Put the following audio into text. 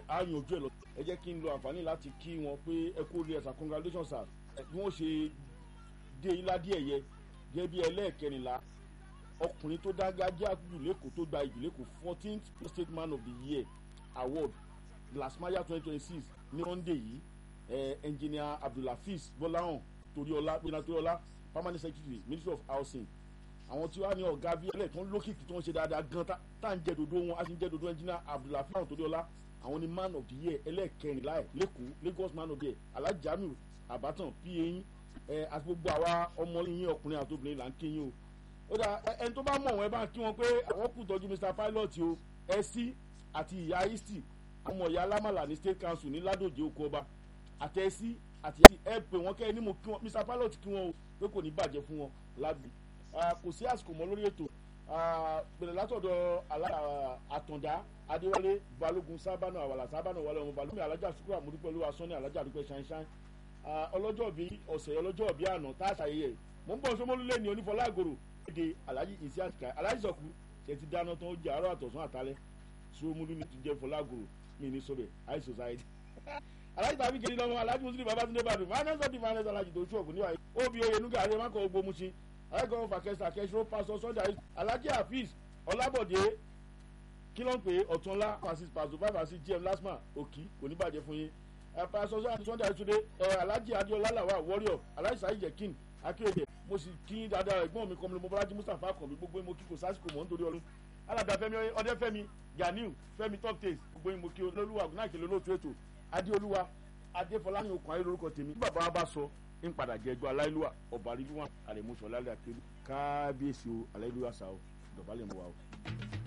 á yanjú ẹ̀ lọ ẹ jẹ́ kí n lo àǹfààní láti kí wọn pé ẹ kú orí ẹ̀sà congratulations sir bí wọ́n ṣe dé ilá díẹ̀ yẹ gẹ́gẹ́ bí ẹlẹ́ẹ̀kẹrìnlá ọkùnrin tó dágájá jù lẹ́kọ̀ọ́ tó gba ìjì lẹ́kọ̀ọ́ fourteenth state man of the year award glasmaya twenty twenty six ní sunday yìí ẹ engineer abdulhafiz bọ́láhàn toríọlá gbéná toríọlá permanent secretary ministry of housing àwọn tí wàá ní ọ̀gá bíi ẹlẹ́ tó ń lókìkí tó ń ṣe dáadáa gan tá à ń jẹ́ dodo wọn a sì ń jẹ́ dodo engineer abdulhafiz bọ́láhàn toríọlá àwọn ni man of the year ẹlẹ́ẹ̀kẹrìnlá ẹ̀ lẹ́kọ̀ọ́ lagos man of the year alájàmíù àbátan pa yín ẹ àti gbogbo àwa ọmọ yín ọkùnrin àti obìnrin là ń kí yín o ó dà ẹni tó bá mọ̀ wọ́n ẹ bá ń kí wọn pé àwọn kù tọ́jú mr pilot o ẹ sí àti ìyá isti ọmọ ìyá alámàlà ní state council ní ládòjé oko ọba àtẹ̀sí àti ẹ pè wọ́n kẹ́ ẹ ní mo kí wọn mr pilot kí wọn o pé kò ní bàjẹ́ fún wọn lábì kò sí àsìkò mọ́ lórí ètò bẹ̀rẹ̀ látọ̀dọ̀ àtàndá adéwálé balógun sábànà àwàlà sábànà wàlẹ̀ ọmọ balógun alájà sukuru àmúdúpẹ̀lú asọ́ni alájà àdúpẹ́ ṣáínṣáín ọlọ́jọ́ bí ọ̀sẹ̀ ọlọ́jọ́ bí àná tá a ṣàyẹyẹ mò ń bọ̀ sọmọlúlẹ̀ ní onífọlágòrò èdè alhaji isi àtìká alhaji sọkù ṣe ti dáná tán ó jẹ àárọ̀ àtọ̀sán àtàlẹ́ sọmọlú ní ti jẹ fọlágòrò mi ní sọbẹ high society alhaji tàbí kejì lọ́wọ́ alhaji muslim babatunde badu finance of the finance alhaji tó ṣọ̀kù níwáyé obi oye nuga àrẹ mákọ̀ ogbó musin ayẹ́kọ̀ fàkẹ́sà kẹsìrò pásọ sunday alhaji hafiz ọlábọ̀dé kí ló ń pè ọ̀túnlá francis pàṣẹ five and six gm lasma òkì kò ní bàjẹ́ fún yín pásọ sunday àtúndé alhaji adiola lawa warrior alhaji sahi jekin akéde mo sì kí dáadáa ẹ̀gbọ́n mi kọ́mi mọ́bálájí mustapha kàn mí gbogbo mo kí kò sásìkò mọ́ nítorí ọdún alàgbà fẹmi ọdẹfẹmi ganiu fẹmi top taste gbogbo mo kí olólùwà gúnáàkì lólóòtú ètò adéolúwa adéfọláyìn okùn ayé lórúkọ tèmi bí bàbá wa bá sọ ń padà jẹ ẹjọ aláìlúwà ọba àríwá àrẹmọṣọ lálẹ àkẹlù kábíyèsí o aláìlúwà sá o dọ̀bálẹ̀ mọ́ wa o.